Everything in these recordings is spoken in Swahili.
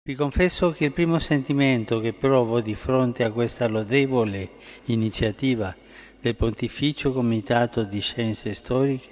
Vi confesso che il primo sentimento che provo di fronte a questa lodevole iniziativa del Pontificio Comitato di Scienze Storiche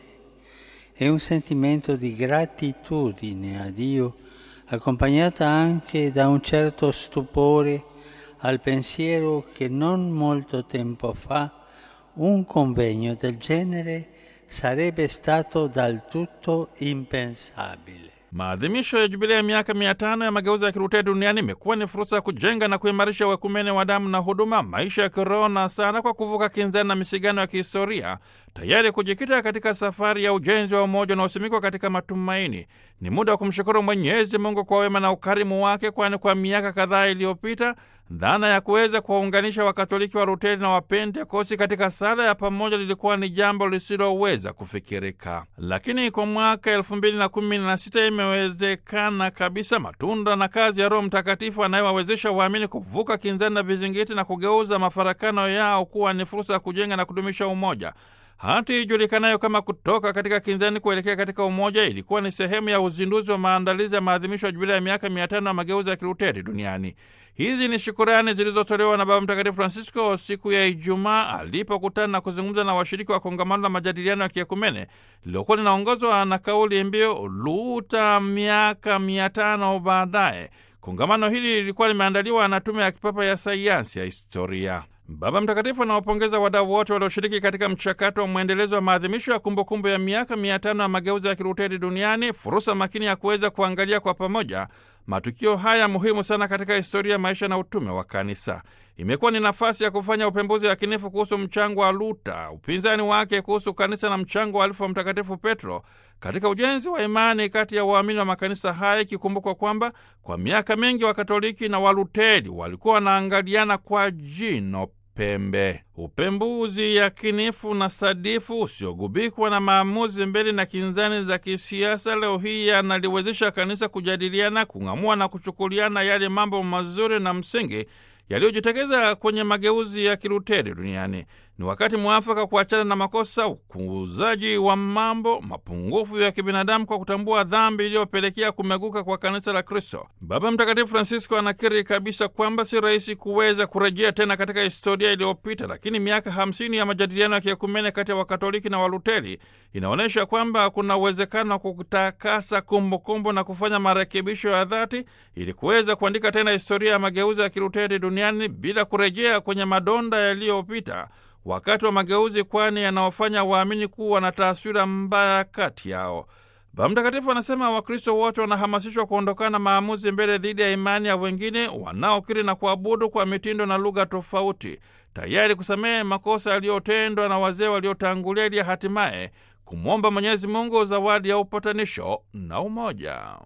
è un sentimento di gratitudine a Dio, accompagnata anche da un certo stupore al pensiero che non molto tempo fa un convegno del genere sarebbe stato del tutto impensabile. Maadhimisho ya jubilei ya miaka mia tano ya mageuzi ya Kilutheri duniani imekuwa ni fursa ya kujenga na kuimarisha uekumene wa damu na huduma, maisha ya kiroho na sala, kwa kuvuka kinzani na misigano ya kihistoria, tayari kujikita katika safari ya ujenzi wa umoja unaosimikwa katika matumaini. Ni muda wa kumshukuru Mwenyezi Mungu kwa wema na ukarimu wake, kwani kwa miaka kadhaa iliyopita dhana ya kuweza kuwaunganisha Wakatoliki wa Luteri na Wapentekosti katika sala ya pamoja lilikuwa ni jambo lisiloweza kufikirika, lakini kwa mwaka elfu mbili na kumi na sita imewezekana kabisa. Matunda na kazi ya Roho Mtakatifu anayewawezesha waamini kuvuka kinzani na vizingiti na kugeuza mafarakano yao kuwa ni fursa ya kujenga na kudumisha umoja. Hati ijulikanayo kama kutoka katika kinzani kuelekea katika umoja ilikuwa ni sehemu ya uzinduzi wa maandalizi ya maadhimisho ya jubilei ya miaka mia tano ya mageuzi ya Kiluteri duniani. Hizi ni shukurani zilizotolewa na Baba Mtakatifu Francisco siku ya Ijumaa alipokutana na kuzungumza na washiriki wa kongamano la majadiliano ya kiekumene lililokuwa linaongozwa na kauli mbiu Luta miaka mia tano baadaye. Kongamano hili lilikuwa limeandaliwa na Tume ya Kipapa ya Sayansi ya Historia. Baba Mtakatifu anawapongeza wadau wote walioshiriki katika mchakato wa mwendelezo wa maadhimisho ya kumbukumbu ya miaka mia tano ya mageuzi ya Kiluteri duniani, fursa makini ya kuweza kuangalia kwa pamoja matukio haya muhimu sana katika historia ya maisha na utume wa Kanisa. Imekuwa ni nafasi ya kufanya upembuzi yakinifu kuhusu mchango wa Luta, upinzani wake kuhusu kanisa na mchango wa alifu wa Mtakatifu Petro katika ujenzi wa imani kati ya waamini wa makanisa haya, ikikumbukwa kwamba kwa miaka mingi Wakatoliki na Waluteri walikuwa wanaangaliana kwa jino pembe. Upembuzi yakinifu na sadifu usiogubikwa na maamuzi mbele na kinzani za kisiasa, leo hii yanaliwezesha kanisa kujadiliana, kung'amua na kuchukuliana yale mambo mazuri na msingi yaliyojitokeza kwenye mageuzi ya Kiluteri duniani. Ni wakati mwafaka kuachana na makosa, ukuuzaji wa mambo, mapungufu ya kibinadamu kwa kutambua dhambi iliyopelekea kumeguka kwa kanisa la Kristo. Baba Mtakatifu Francisco anakiri kabisa kwamba si rahisi kuweza kurejea tena katika historia iliyopita, lakini miaka hamsini ya majadiliano ya kiekumene kati ya Wakatoliki na Waluteri inaonyesha kwamba kuna uwezekano wa kutakasa kumbukumbu na kufanya marekebisho ya dhati ili kuweza kuandika tena historia ya mageuzi ya Kiluteri duniani bila kurejea kwenye madonda yaliyopita wakati wa mageuzi, kwani yanaofanya waamini kuwa na taswira mbaya kati yao. Baba Mtakatifu anasema Wakristo wote wanahamasishwa kuondokana na maamuzi mbele dhidi ya imani ya wengine wanaokiri na kuabudu kwa mitindo na lugha tofauti, tayari kusamehe makosa yaliyotendwa na wazee waliotangulia, ili hatimaye kumwomba Mwenyezi Mungu zawadi ya upatanisho na umoja.